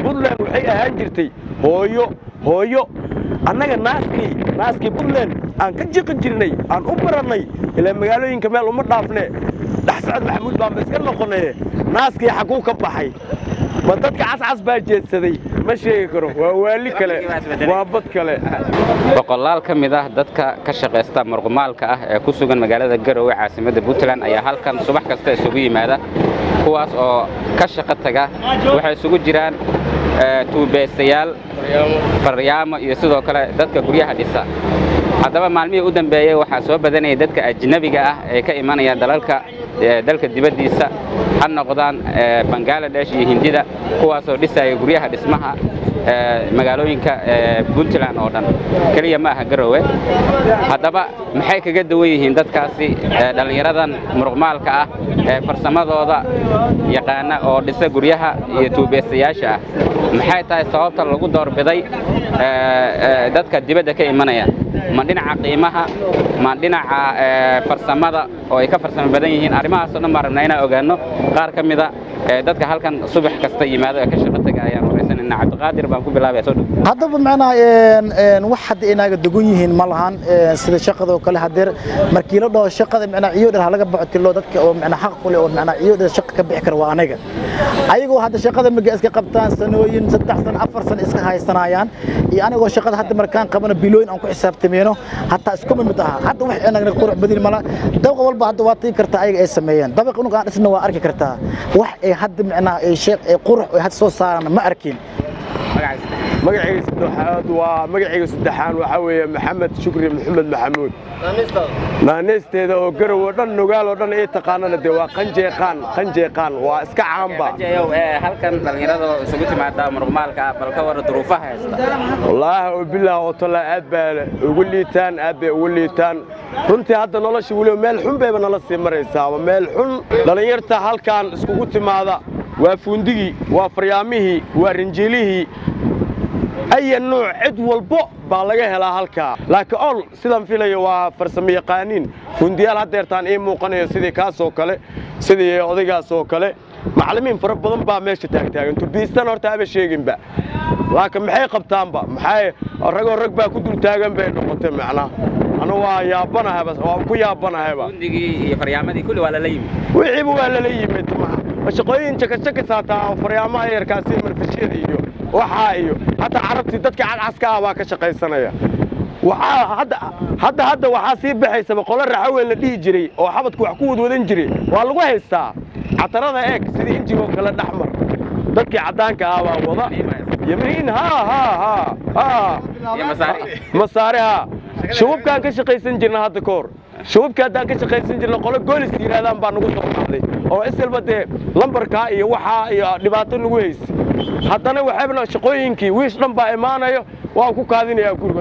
puntland waxay ahaan jirtay hooyo hooyo annaga naaskii naaskii puntland aan ka jiqi jirnay aan u barannay ilaa magaalooyinka meel uma dhaafne dhex socod maxamuud baanba iska noqonaye naaskii xaguu ka baxay ma dadka cascas baa jeedsaday ma sheegi karo waa waali kale waa bad kale boqolaal ka mid ah dadka ka shaqaysta marqumaalka ah ee ku sugan magaalada garowe caasimadda puntland ayaa halkan subax kasta isugu yimaada kuwaas oo ka shaqo taga waxay isugu jiraan tuubeystayaal faryaamo iyo sidoo kale dadka guryaha dhisa haddaba maalmihii u dambeeyey waxaa soo badanayay dadka ajnabiga ah ee ka imanaya dalalka dalka dibaddiisa ha noqdaan bangaladesh iyo hindida kuwaasoo dhisaya guryaha dhismaha magaalooyinka puntland oo dhan keliya ma aha garowe haddaba maxay kaga duwan yihiin dadkaasi dhallinyaradan muruqmaalka ah ee farsamadooda yaqaana oo dhisa guryaha iyo tuubeystayaasha ah maxay tahay sababta lagu doorbiday dadka dibadda ka imanaya ma dhinaca qiimaha ma dhinaca farsamada oo ay ka farsamo badan yihiin arrimahaasoo dhan baan rabnaa inaan ogaanno qaar ka mida dadka halkan subax kasta yimaado ee ka shaqo taga ayaan waraysanayna cabdiqaadir baan ku bilaabaya soo dhow haddaba macnaha wax hadda inaaga dogon yihiin ma lahan sida shaqadoo kale hadeer markii la dhaho shaqada macnaha ciyo dhan halaga baxo tilo dadka oo macnaha xaq ku leh oo macnaha ciyo dhan shaqa ka bixi kara waa anaga ayagoo hadda shaqada maga iska qabtaan sanooyin saddex sano afar sano iska haysanayaan iyo anigoo shaqada hadda markaan qabano bilooyin aan ku xisaabtameyno hataa isku mid aha hadda wax inagna qurux badin mala dabaqa walba hadda waa tii kartaa ayaga ay sameeyeen dabaq unuga aan dhisna waa arki kartaa wax ay hadda macnaha ay sheeq ay qurux ay hadda soo saaraan ma arkin magacayga saddexaad waa magacayga saddexaan waxaa weeye maxamed shukri maxamed maxamuud naaneysteeda oo garow oo dhan nugaal oo dhan ay taqaanana dee waa qanjeeqaan qanjeeqaan waa iska caamba halkan dhallinyarada isugu timaada muruqmaalka ah bal ka wara duruufaha haysta wallaahi oo bilaah oo tallaa aad baa ugu liitaan aad bay ugu liitaan runtii hadda nolosha weliba meel xun bayba nala sii maraysaaba meel xun dhallinyarta halkan iskugu timaada waa fuundigii waa faryaamihii waa rinjiilihii aya nuuc cid walbo baa laga helaa halkaa laakiin ol sidaan filayo waa farsamo yaqaaniin fundiyaal haddeertaan ii muuqanayo sidii kaasoo kale sidii odaygaas oo kale macallimiin fara badan baa meesha taagtaagan turbiistan horta haba sheeginba laakiin maxay qabtaanba maxay ragoo rag baa ku dul taagan bay noqotay macnaha anu waa yaabanahayba waan ku yaabanahayba fundigii iyo faryaamadii kulli waa lala yimid wixiiba waa lala yimid shaqooyin jakashakas hataa faryaamaha yarkaasi marfashyada iyo waxaa iyo hataa carabtii dadka cadcaska ah baa ka shaqaysanaya waxaa hadda hadda hadda waxaa sii baxaysaba qolo raxaweyn la dhihi jiray oo xabadku wax ku wadwadan jiray waa lagu haystaa catarada eeg sidii injigoo kale dhexmar dadkii caddaanka ah baa wada yamiin ha ha ha ha masaare ha shubabkaan ka shaqaysan jirna hadda ka hor shubabka haddaan ka shaqaysan jirna qolo goolis yidhahdaan baa nagu soo baxday oo isilba dee lambarkaa iyo waxaa iyo dhibaato nagu haysa haddana waxayna shaqooyinkii wiish dhan baa imaanayo waan ku kaadinayaa guriga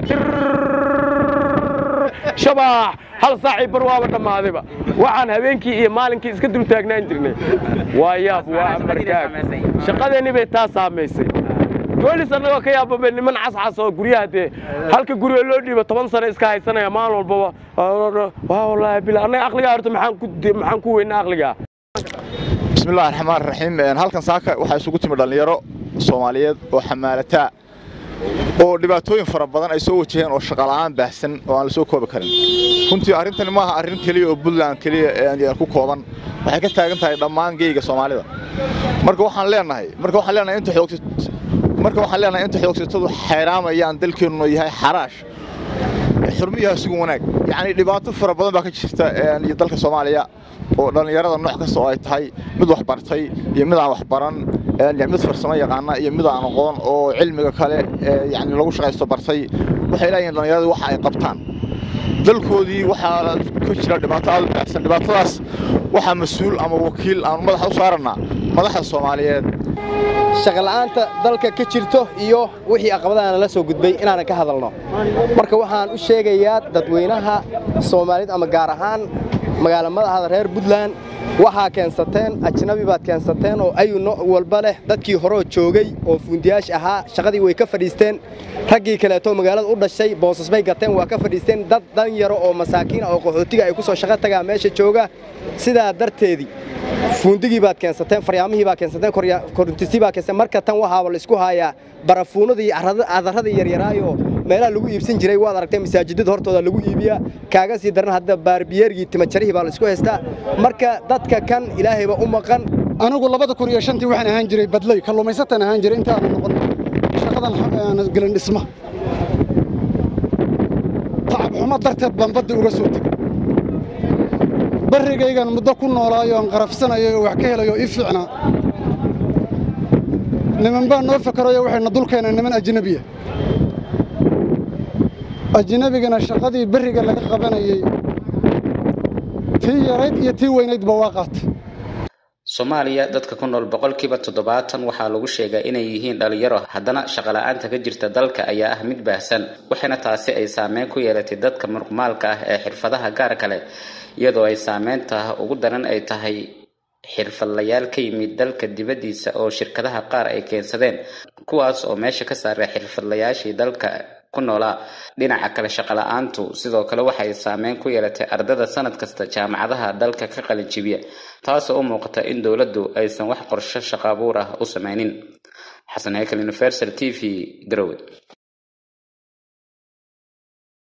shabaax hal saacii bar waaba dhammaadayba waxaan habeenkii iyo maalinkii iska dul taagnaan jirnay waa yaab waa amarkaag shaqadeenni bay taa saamaysay goolis annagoo ka yaababa niman cascas oo guryaha dee halka guriga loo dhiibo toban sano iska haysanaya maalin walbaba waa wallaahi bila annaga aqligaa horta maxaan ku maxaan ku weynaa aqligaa bismillahi raxmaan raxiim halkan saaka waxaa isugu timi dhallinyaro soomaaliyeed oo xamaalataa oo dhibaatooyin fara badan ay soo wajaheen oo shaqala'aan baahsan oo aan la soo koobi karin runtii arrintani maaha arrin keliya oo puntland keliya ku kooban waxay ka taagan tahay dhammaan geyga soomaalida marka waxaan leenahay marka waxaan leenahay inta xoogsi marka waxaan leenahay inta xoogsatadu xayraamayaan dalkeennu yahay xaraash xurmiyaha isugu wanaag yacni dhibaato fara badan baa ka jirta iyo dalka soomaaliya oo dhallinyarada nooc kasta oo ay tahay mid wax bartay iyo mid aan wax baran mid farsamo yaqaana iyo mid aan aqoon oo cilmiga kale yani lagu shaqaysto bartay waxay leeyihin dhallinyaradu waxa ay qabtaan dalkoodii waxaa ka jira dhibaato aad u baahsan dhibaatadaas waxaa mas-uul ama wakiil aanu madaxa u saarannaa madaxda soomaaliyeed shaqala'aanta dalka ka jirto iyo wixii aqabadaana la soo gudbay inaanan ka hadalno marka waxaan u sheegayaa dadweynaha soomaaliyed ama gaar ahaan magaala madaxda reer puntland waxaa keensateen ajnabi baad keensateen oo ayu nooc walba leh dadkii horeo joogay oo fuundiyaash ahaa shaqadii way ka fadhiisteen raggii kaleeto magaalada u dhashay boosas bay gateen waa ka fadhiisteen dad danyaro oo masaakiin ah oo qaxootiga ay ku soo shaqo tagaa meesha jooga sidaa darteedii fuundigii baad keensateen faryaamihii baa keensateen korintisii baa keensateen marka tan waxaaba la isku haayaa barafuunada iyo cadarradii yaryaraayo meelaha lagu iibsan jiray waad aragtay masaajidada hortooda lagu iibiyaa kaaga sii daran hadda baarbiyeergii timajarihii baa la isku haystaa marka dadka kan ilaahayba u maqan anigu labada kun iyo shantii waxaan ahaan jiray badley kalluumaysataan ahaan jiray inta aanan noqon shaqadan gelin dhisma tacab xumo darteed baan badda uga soo tegey barrigaygan muddo ku noolaayo aan qarafsanayo oo wax ka helayo ii fiicnaa niman baa noo fakarayo waxayna dul keeneen niman ajnebiya ajnebigana shaqadii berriga laga qabanayey tii yarayd iyo tii weynaydba waa qaatay soomaaliya dadka ku nool boqolkiiba toddobaatan waxaa lagu sheegaa inay yihiin dhalinyaro haddana shaqola'aanta ka jirta dalka ayaa ah mid baahsan waxaana taasi ay saameyn ku yeelatay dadka murqumaalka ah ee xirfadaha gaar kale iyadoo ay saameynta ugu daran ay tahay xirfadlayaal ka yimid dalka dibaddiisa oo shirkadaha qaar ay keensadeen kuwaas oo meesha ka saaray xirfadlayaashii dalka ku noolaa dhinaca kale shaqola'aantu sidoo kale waxay saameyn ku yeelatay ardada sanad kasta jaamacadaha dalka ka qalin jibiya taasoo u muuqata in dowladdu aysan wax qorsho shaqaabuur ah u sameynin xasan heykal universal t v garowe